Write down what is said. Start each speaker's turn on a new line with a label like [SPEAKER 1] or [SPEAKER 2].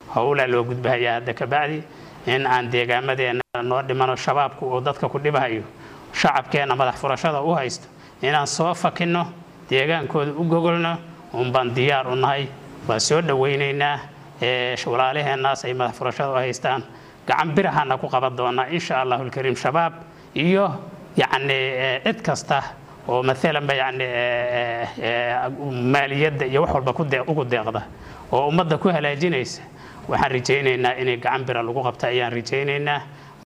[SPEAKER 1] howlaa loo gudbahayaa hadda kabacdi in aan deegaamadeenna noo dhimano shabaabku uu dadka ku dhibahayo shacabkeenna madax furashada u haysto inaan soo fakinno deegaankooda u gogolno unbaan diyaar u nahay waa soo dhowaynaynaa walaalaheennaas ay madax furashada u haystaan gacan birahana ku qaban doonaa insha allahu alkariim shabaab iyo yacni cid kasta oo maalanba yacni maaliyadda iyo wax walba ugu deeqda oo ummadda ku halaajinaysa waxaan rajaynaynaa inay gacan bira lagu qabta ayaan rajaynaynaa